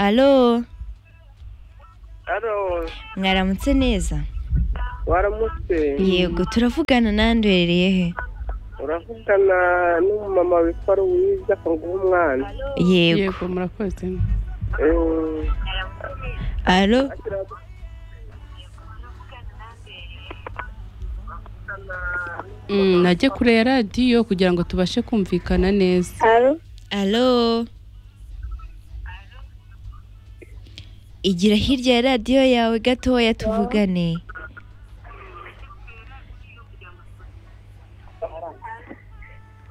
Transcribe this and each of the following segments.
alo alo mwaramutse neza waramutse yego turavugana nandi uherereye he uravugana n'umumama witwa ruwiza akanguha umwana yego yego murakoze Eh, alo Mm, najye kure ya radiyo kugira ngo tubashe kumvikana neza Alo, alo igira hirya ya radiyo yawe gatoya tuvugane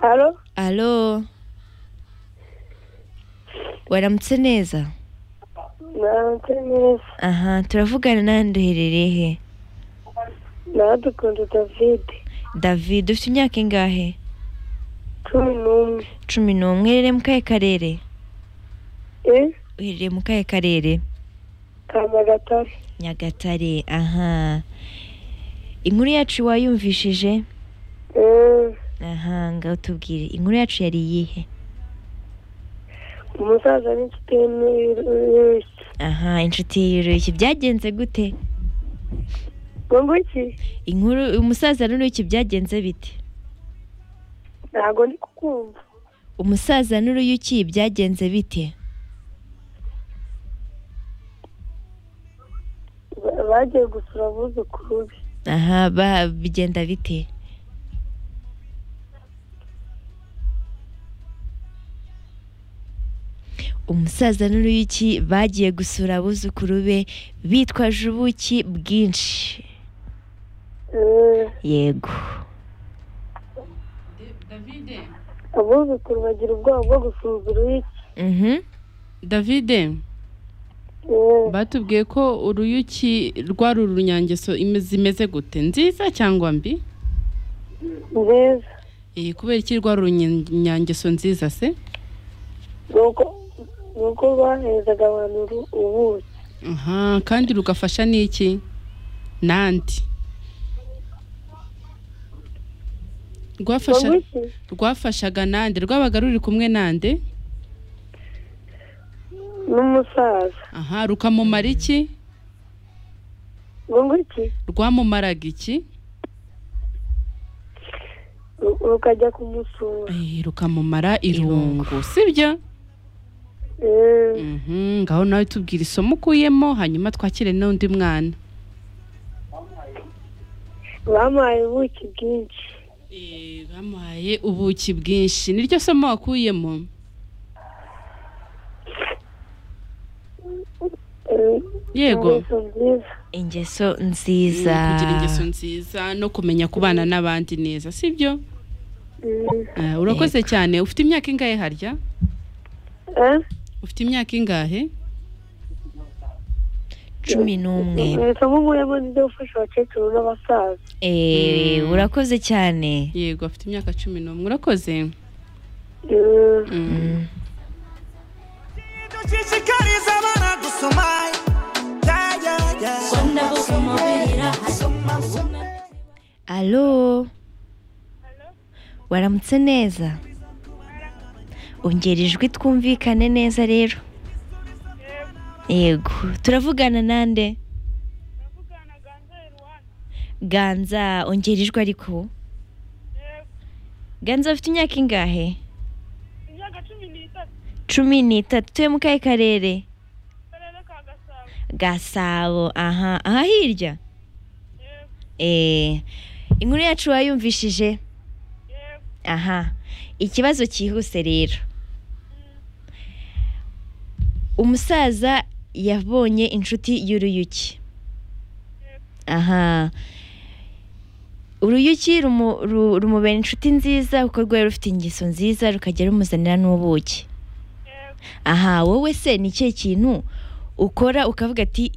alo, alo waramutse neza naramutse neza. aha turavugana nandi uherereye he Naradukunda David, david ufite imyaka ingahe cumi n'umwe. cumi n'umwe uherereye mu kahe karere Eh, uherereye mu kahe karere Kamagatare. nyagatare aha inkuru yacu wayumvishije Eh, aha ngaho tubwire inkuru yacu yari iyihe umusaza n'inshuti ye n'urushyi. aha inshuti y'uruyuki byagenze gute Ngo iki? inkuru umusaza n'uruyuki byagenze bite Ntabwo ndi kukumva. umusaza n'uruyuki byagenze bite Ba- Bagiye gusura abuzukuru be. aha ba- bigenda bite umusaza n'uruyuki bagiye gusura abuzukuru be bitwaje ubuki bwinshi Eh, yego abuzukuru bagira ubwoba bwo gusuhuza uruhiki. mhm davide Eh, batubwiye ko uruyuki rwari urunyangeso ime- zimeze gute nziza cyangwa mbi nziza. Eh, kubera iki rwari urunyangeso nziza se Ni uko- ni uko bahezaga abantu uru- ubuki. Aha, kandi rugafasha n'iki nandi rwafasha Ngo iki? rwafashaga nande rwabaga ruri kumwe nande N'umusaza. aha rukamumara iki Ngo iki? rwamumaraga iki Ru- Rukajya kumusura. Eh, rukamumara irungu sibyo Eh, Mhm, ngaho nawe tubwira isomo ukuyemo hanyuma twakire n'undi mwana bampaye ubuki bwinshi Eh, bamuhaye ubuki bwinshi niryo somo wakuyemo Eh, yego ingeso nziza ingeso Mm, nziza kugira ingeso nziza no kumenya kubana n'abandi neza sibyo Mm. Eh, urakoze cyane ufite imyaka ingahe harya Eh, ufite imyaka ingahe cumi n'umwe isomo nkuyemo ni ryo gufasha abakecuru n'abasaza Eh, Mm. urakoze cyane yego afite imyaka cumi n'umwe urakoze Eh, Mm. Mm. dushishikariza abana gusoma Yeah, yeah, yeah. alo waramutse neza ongera ijwi twumvikane neza rero yego turavugana nande ganza ongera ijwi ariko ganza afite imyaka ingahe cumi n'itatu tuye mu kahe karere gasabo aha aha hirya Eh, inkuru yacu wayumvishije aha ikibazo cyihuse rero umusaza yabonye inshuti y'uruyuki aha uruyuki rumu- ru- rumubera inshuti nziza kuko rwari rufite ingeso nziza rukajya rumuzanira n'ubuki aha wowe se ni ikihe kintu ukora ukavuga ati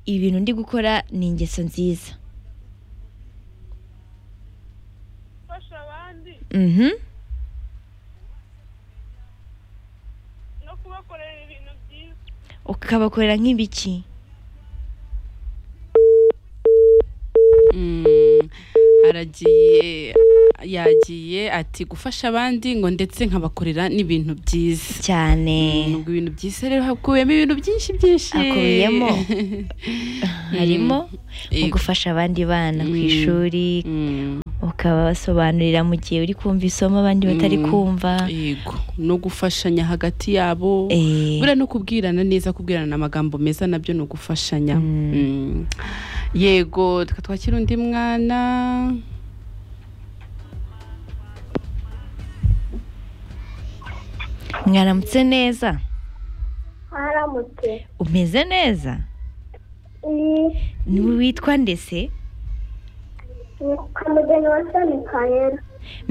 ibintu ndi gukora ni ingeso nziza gufasha abandi mhm no kubakorera ibintu byiza ukabakorera nk'ibiki Mm, aragiye yagiye ati gufasha abandi ngo ndetse nkabakorera n'ibintu byiza cyane nubwo ibintu byiza rero hakubiyemo ibintu byinshi byinshi Hakubiyemo. harimo mu Yego. gufasha abandi bana ku Mm. ishuri Mm, ukabasobanurira mu gihe uri kumva isomo abandi batari Mm. kumva yego no gufashanya hagati yabo Eh, buriya no kubwirana neza kubwirana amagambo meza nabyo ni ugufashanya Mm. Mm. yego reka twakire undi mwana mwaramutse neza mwaramutse umeze neza ni niwe witwa ndese ni kamugeni wa soni kayera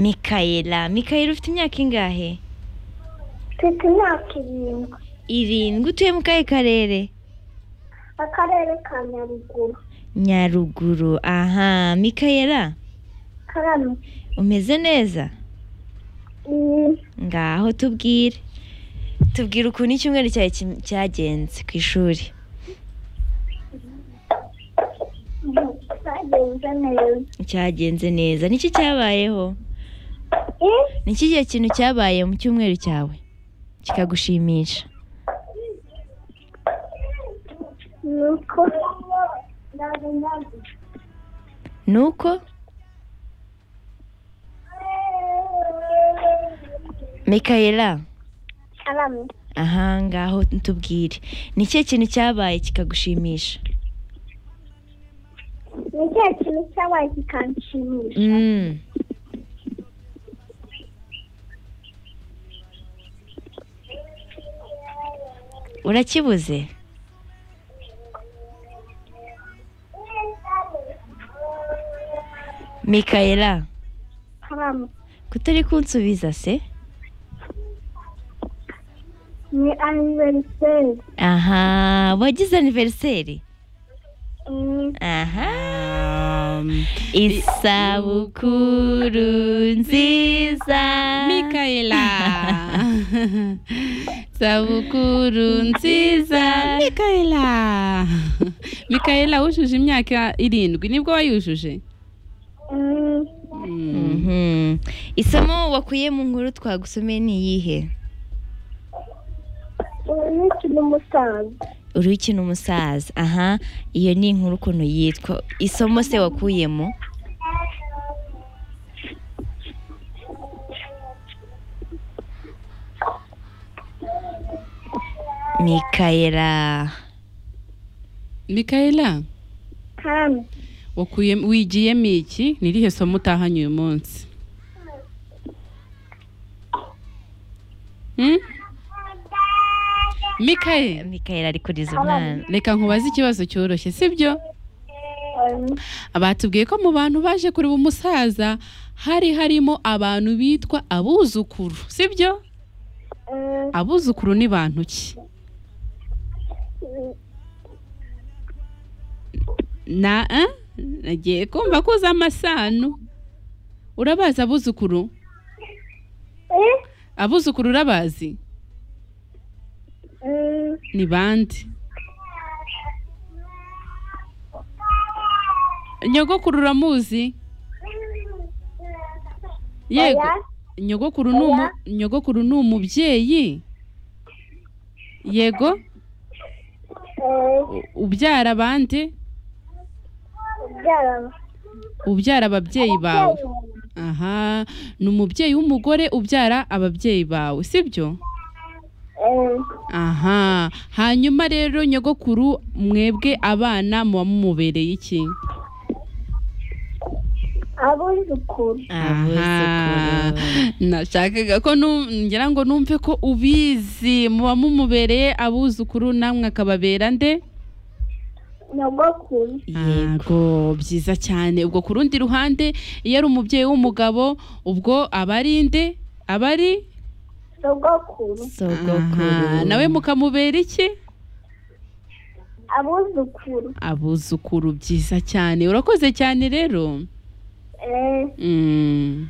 mikayela mikayela ufite imyaka ingahe mfite imyaka irindwi irindwi utuye mu kahe karere akarere ka nyaruguru nyaruguru aha mikayela karame umeze neza ni ngaho tubwire tubwire ukuntu icyumweru cyawe kim- cyagenze ku ishuri cyagenze neza cyagenze neza niki cyabayeho niki igihe kintu cyabaye mu cyumweru cyawe kikagushimisha ni uko ni uko mikayela karame aha ngaho tubwire ni ikihe kintu cyabaye kikagushimisha ni ikihe kintu cyabaye kikanshimisha Mm. urakibuze mikayela karame kutari kunsubiza se ni aniveriseri aha wagize aniveriseri ni aha Um, isabukuru nziza Mikaela sabukuru nziza Mikaela Mikaela wujuje imyaka irindwi nibwo wayujuje Mm. Mhm. isomo wakuye mu nkuru twagusomeye ni iyihe umunsi n'umusaza uri ukina umusaza aha iyo ni inkuru ukuntu yitwa isomo se wakuyemo mikayela Mikaela karame wakuye wigiyemo iki ni irihe somo utahanye uyu munsi Hmm? Mikaela mikayela ari kuriza umwana reka nkubaze ikibazo cyoroshye sibyo um, batubwiye ko mu bantu baje kureba umusaza hari harimo abantu bitwa abuzukuru sibyo um, abuzukuru ni bantu ki na eh? nagiye kumva ko uzi amasano urabazi abuzukuru eh, abuzukuru urabazi um, ni bande nyogokuru uramuzi yego oya, nyogokuru ni umu- nyogokuru ni umubyeyi yego eh, u- ubyara bande ubyara ubyara ababyeyi bawe aha ni umubyeyi w'umugore ubyara ababyeyi bawe sibyo eh, aha hanyuma rero nyogokuru mwebwe abana muba mumubereye iki abuzukuru abuzukuru nashakaga ko nu- ngira ngo numve ko ubizi muba mumubereye abuzukuru namwe akababera nde nyogokuru yego byiza cyane ubwo ku rundi ruhande iyo ari umubyeyi w'umugabo ubwo aba ari nde aba ari sogokuru sogokuru Aha, nawe mukamubera iki abuzukuru abuzukuru byiza cyane urakoze cyane rero eh, Mm.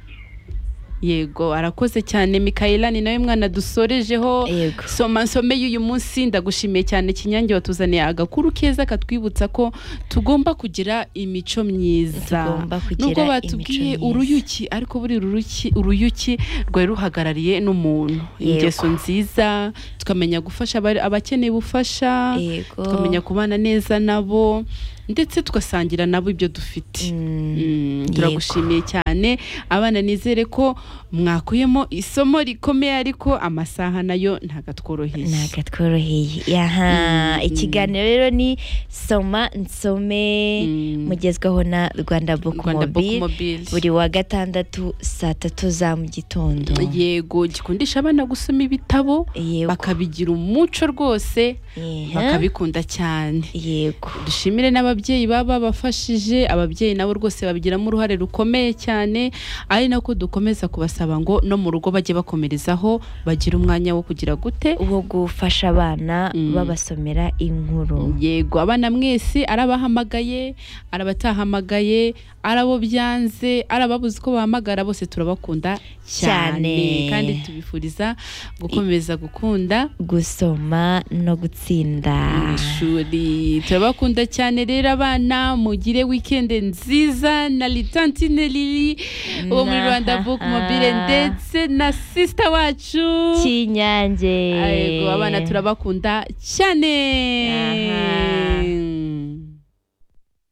yego arakoze cyane mikayila ni nawe mwana dusorejeho yego soma nsomeye uyu munsi ndagushimiye cyane kinyange watuzaniye agakuru keza katwibutsa ko tugomba kugira imico myiza Tugomba kugira nubwo imico batubwiye myiza. uruyuki ariko buri ruruki- uruyuki rwari ruhagarariye n'umuntu Yego. ingeso nziza tukamenya gufasha abari- abakeneye ubufasha yego tukamenya kubana neza nabo ndetse tugasangira nabo ibyo dufite Mm, Mm, yego. turagushimiye cyane abana nizere ko mwakuyemo isomo rikomeye ariko amasaha nayo ntabwo atworoheye ntabwo tworoheye yaha Mm, ikiganiro rero ni soma nsome Mm. mugezwaho na rwanda book Rwanda Book mobile Mobile. buri wa gatandatu saa tatu za mu gitondo yego gikundisha abana gusoma ibitabo yego bakabigira umuco rwose Yeha. bakabikunda cyane yego dushimire n'ababyeyi baba bafashije ababyeyi nabo rwose babigiramo uruhare rukomeye cyane ari nako dukomeza kubasaba ngo no mu rugo bajye bakomerezaho bagire umwanya wo kugira gute wo gufasha abana Mm. babasomera inkuru yego abana mwese arabahamagaye arabatahamagaye arabo byanze arababuze uko bahamagara bose turabakunda cyane Cyane. kandi tubifuriza gukomeza gukunda gusoma no gutsinda mu ishuri turabakunda cyane rero abana mugire wikende nziza na litantine lili uwo muri rwanda book mobile ndetse na sisita wacu cy'inyange yego abana turabakunda cyane Aha.